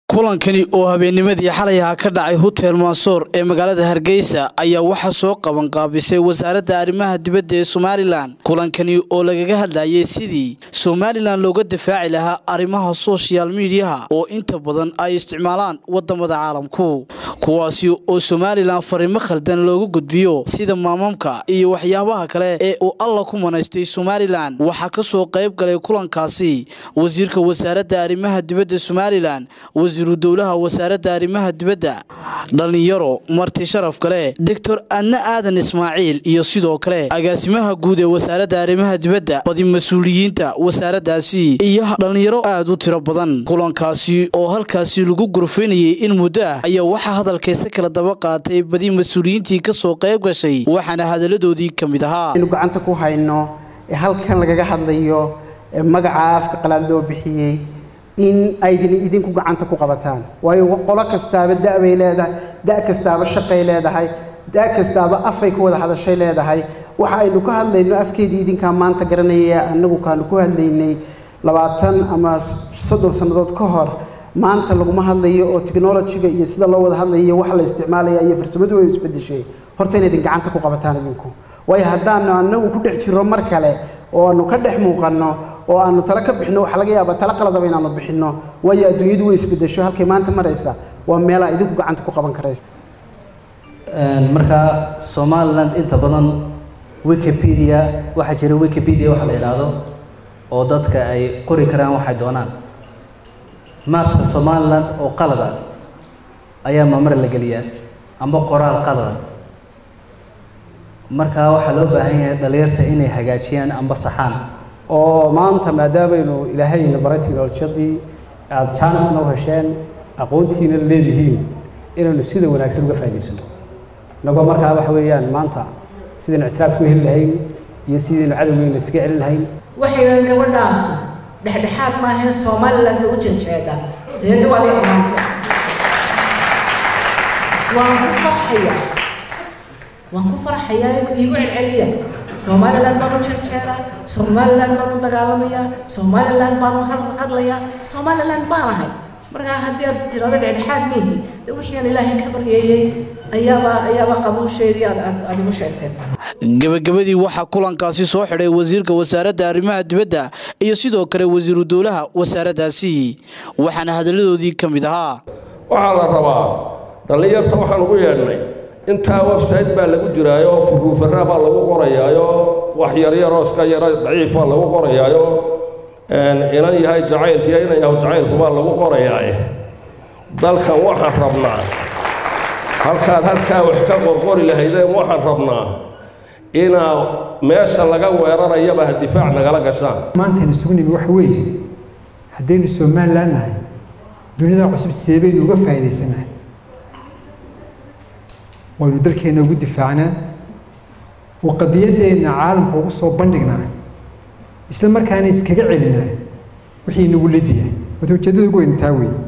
kulankani oo habeennimadii xalay aha ka dhacay hotel mansoor ee magaalada hargeysa ayaa waxaa soo qabanqaabisay wasaaradda arrimaha dibadda ee somalilan kulankani oo lagaga hadlayay sidii somalilan looga difaaci lahaa arrimaha soshal midiyaha oo inta badan ay isticmaalaan wadamada caalamku kuwaasi oo somalilan fariimo khaldan loogu gudbiyo sida maamamka iyo waxyaabaha kale ee uu alla ku manaystay somalilan waxaa kasoo qayb galay kulankaasi wasiirka wasaaradda arrimaha dibadda somalilan wasiiru dowlaha wasaaradda arrimaha dibadda dhallinyaro marti sharaf kale doctor adna aadan ismaaciil iyo sidoo kale agaasimaha guud ee wasaaradda arrimaha dibadda badi mas-uuliyiinta wasaaraddaasi iyo dhallinyaro aada u tiro badan kulankaasi oo halkaasi lagu gurfaynayay in muddo ah ayaa waxaa hadalkaysa kala daba qaatay badi mas-uuliyiintii kasoo qayb gashay waxaana hadaladoodii ka mid ahaa inu gacanta ku hayno ee halkan lagaga hadlayo ee magaca afka qalaad loo bixiyey in aydin idinku gacanta ku qabataan waayo qolo kastaaba da-bay leedahay da kastaaba shaqay leedahay da kastaaba afay ku wada hadashay leedahay waxa aynu ka hadlayno afkeedii idinkaa maanta garanaya annagu kaanu ku hadlaynay labaatan ama soddon sannadood ka hor maanta laguma hadlayo oo technologyga iyo sida loo wada hadlayo waxa la isticmaalaya iyo farsamadu way isbedeshay horta in idin gacanta ku qabataan idinku waayo haddaanu annagu ku dhex jirro mar kale oo aanu ka dhex muuqanno oo aanu talo ka bixino waxaa laga yaabaa talo qaladaba inaanu bixinno waayo adduunyadu way isbedesho halkay maanta maraysa waa meelaa idinku gacanta ku qaban karaysa marka somaliland inta badan wikipedia waxaa jira wikipedia waxa la yidhaahdo oo dadka ay qori karaan waxay doonaan maapka somaliland oo qalada ayaa mamar la geliyaa amba qoraal qalada markaa waxaa loo baahan yahay dhalinyarta inay hagaajiyaan amba saxaan oo maanta maadaamaynu ilaahayna baray technolojiyadii aada jaanisna u hesheen aqoontiina leedihiin inaynu sida wanaagsan uga faa'idaysano inagoo markaa waxa weeyaan maanta sidaynu ictiraafku heli lahayn iyo sidaynu cadowgeyna iskaga celin lahayn waxay yidhahdeen gabadhaasu dhexdhexaad maahee somaliland lagu janjeeda deeda waa la amaanta waan ku farxaya waan ku farxayaa iigu celceliya somaliland baan u jeerjeeraa somaliland baan u dagaalamayaa somaliland baan u hadlayaa somaliland baan ahay markaa haddii aad tirado dhexdhexaad mihi de wixii aan ilaahay ka baryeeyey ayaaba ayaaba qabuusheedii aad aad igu sheegteen gebagabadii waxaa kulankaasi soo xidhay wasiirka wasaaradda arrimaha dibadda iyo sidoo kale wasiiru dowlaha wasaaraddaasi waxaana hadalladoodii ka mid ahaa waxaa la rabaa dhallinyarta waxaan ugu yeedhnay intaa website baa lagu jiraayo furuufaraa baa lagu qorayaayo wax yaryaroo iska yaro daciifa lagu qorayaayo inan yahay jacaylkiiyo inan yahay jacaylku baa lagu qorayaaye dalkan waxaan rabnaa halkaad halkaa wax ka qorqori lahaydeen waxaan rabnaa inaa meesha laga weerarayaba difaac nagala gashaan maantaynu isugu nimi waxa weeye haddaynu somalilan nahay dunida cusub seebaynu uga faa'iidaysanahay waynu dalkeenna ugu difaacnaa oo qadiyadeenna caalamka ugu soo bandhignaa isla markaana iskaga celinaa wixii nagu lediya wata ujeeddada ugu weynu taa weeye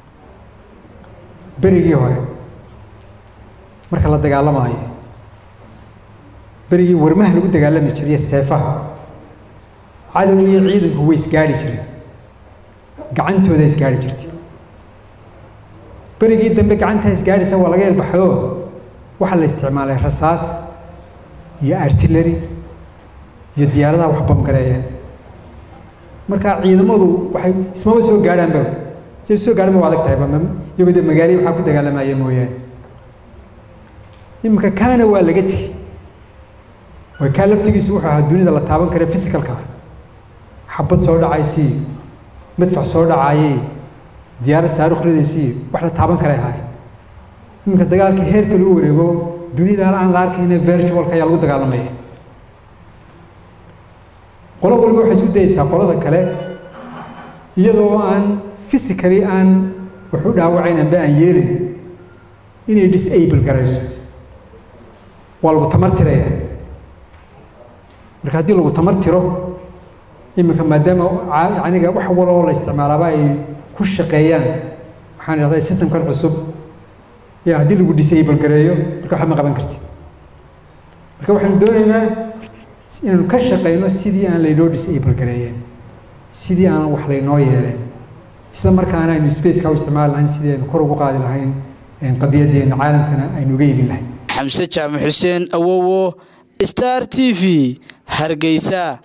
berigii hore marka la dagaalamaayo berigii warmaha lagu dagaalami jiray seefaha cadow iyo ciidanku way isgaadhi jireen gacantooda isgaadhi jirtay berigii dambe gacantaa isgaadhaysa waa laga elbaxayoo waxaa la isticmaalay rasaas iyo artillery iyo diyaaradaha wax bamgareeyeen marka ciidamadu waxay ismama soo gaadhaanba siay soo gaadhan ba adag tahayba iyagoo dee magaaliya waxaa ku dagaalamaya mooyaane iminka kaana waa laga tegey way kaa laftigiisu wuxuu ahaa dunida la taaban kara physicalka xabad soo dhacaysii madfac soo dhacaayey diyaarad saarukh ridaysii wax la taaban karay ahaay iminka dagaalkii heerka lagu wareego dunida aan la arkayna virtualka ayaa lagu dagaalamaya qolo waliba waxay isku dayeysaa qolada kale iyadoo aan physically aan wax u dhaawacayn amba aan yeelin inay disable garayso waa lagu tamartiraya marka haddii lagu tamartiro iminka maadaama aniga wax waloo la isticmaalaaba ay ku shaqeeyaan waxaan idhahdaa systemkan cusub ya haddii lagu disable gareeyo marka waxba ma qaban kartid marka waxaanu doonaynaa inaanu ka shaqeyno sidii aan laynoo disable gareeyeen sidii aan wax laynoo yeeleen isla markaana aynu spaceka u isticmaali lahayn sidii aynu kor ugu qaadi lahayn qadiyadeena caalamkana aynu uga iibin lahayn xamse jaamac xuseen awowo star t v hargeysa